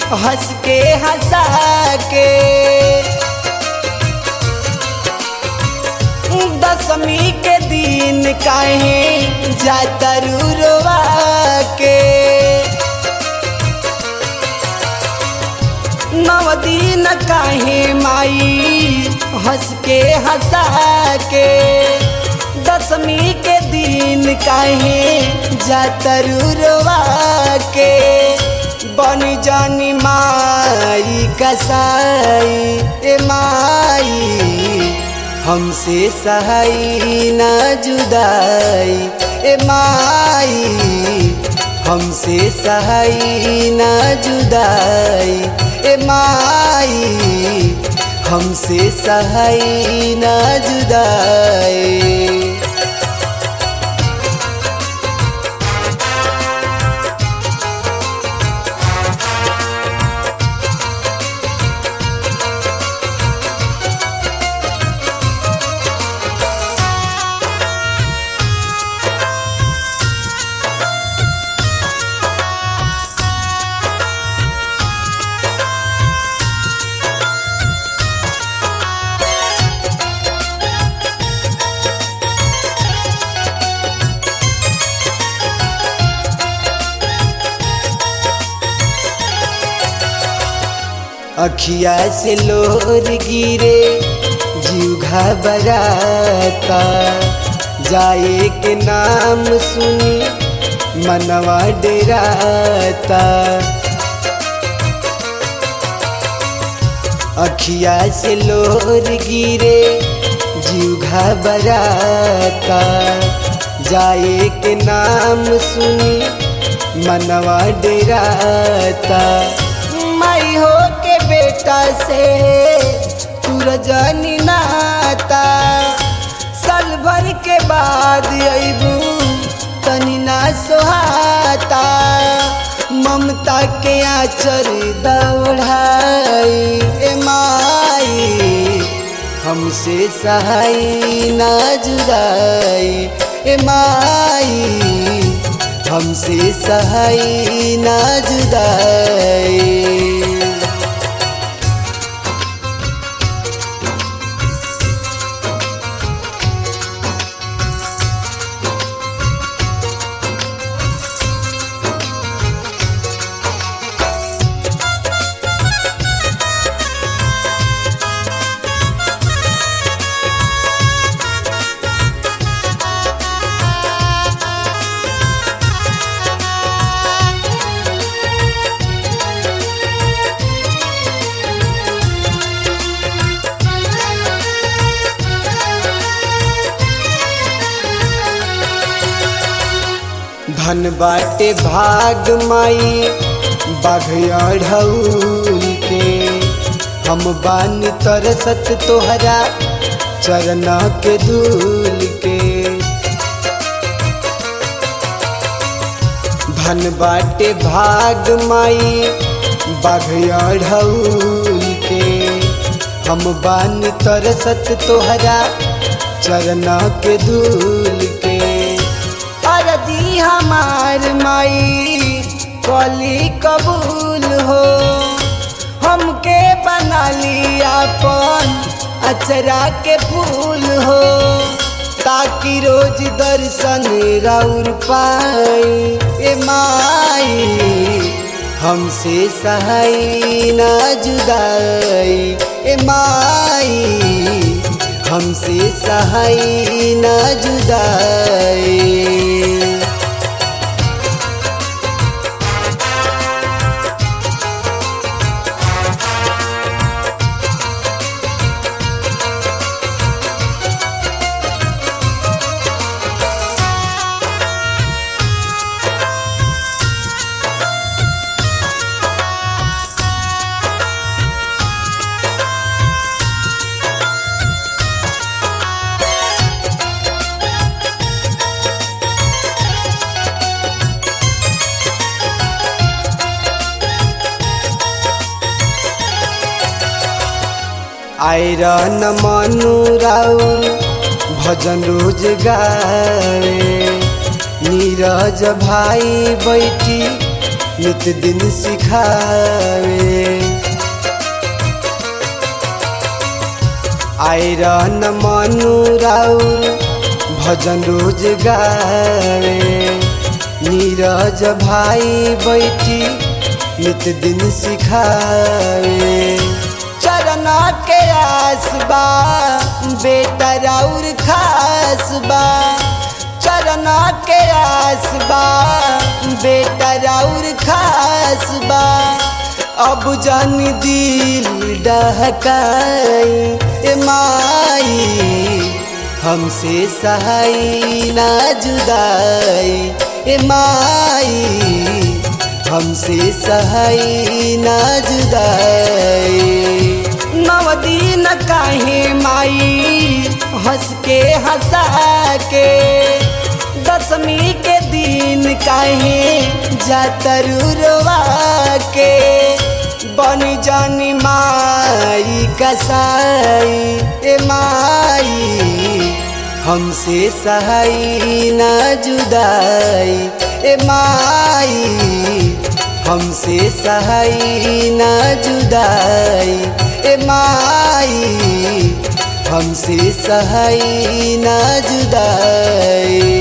हंस के हंसा के दसमी के दिन काहे जातरू रोवा के नव दिन काहे माई हंस के हंसा के दसमी के दिन काहे जातरू रोवा के बन जानी माई कसाई ए माई हमसे सहाई ना जुदाई ए माई हमसे सहाई ना जुदाई ए माई हमसे सहाई ना जुदाई अखिया से लोर गिरे जीव घबराता जाए के नाम सुनी मनवा डेराता अखिया से लोर गिरे जीव घबराता जाए के नाम सुनी मनवा डेराता माई हो के बेटा से तू रजनी नाता साल भर के बाद अबू तनी ना सोहाता ममता के आचर दौड़ाई ए माई हमसे सहाई ना जुदाई ए माई हमसे सहाई ना जुदाई धन बाटे भाग माई बाघौल के हम बानी तरसत तोहरा चरण के धूल के धन बाटे भाग माई बाघौल के हम बानी तरसत तोहरा चरण के धूल के अरजी हमार माई कली कबूल हो हमके बना ली अपन अचरा के फूल हो ताकि रोज दर्शन राउर पाई ए माई हमसे सहाई ना जुदाई ए माई हमसे सहाई ना जुदाई आयरन मनु राउर भजन रोज गावे नीरज भाई बैठी नित दिन सिखावे आयरन मनु राउर भजन रोज गावे नीरज भाई बैठी नित दिन सिखावे चरण के आसबा बेटा राउर खासबा चरण के आसबा बेटा राउर खासबा अब जान दिल डहकाई ए माई हमसे सहाई ना जुदाई ए माई हमसे सहाई ना जुदाई नव दिन काहे माई हंस के हंसा के दसवीं के दिन काहे जातरुरवा के बन जानी माई कसाई ए माई हमसे सहाई ना जुदाई ए माई हमसे सहाई ना जुदाई ए माई हमसे सहाई ना जुदाई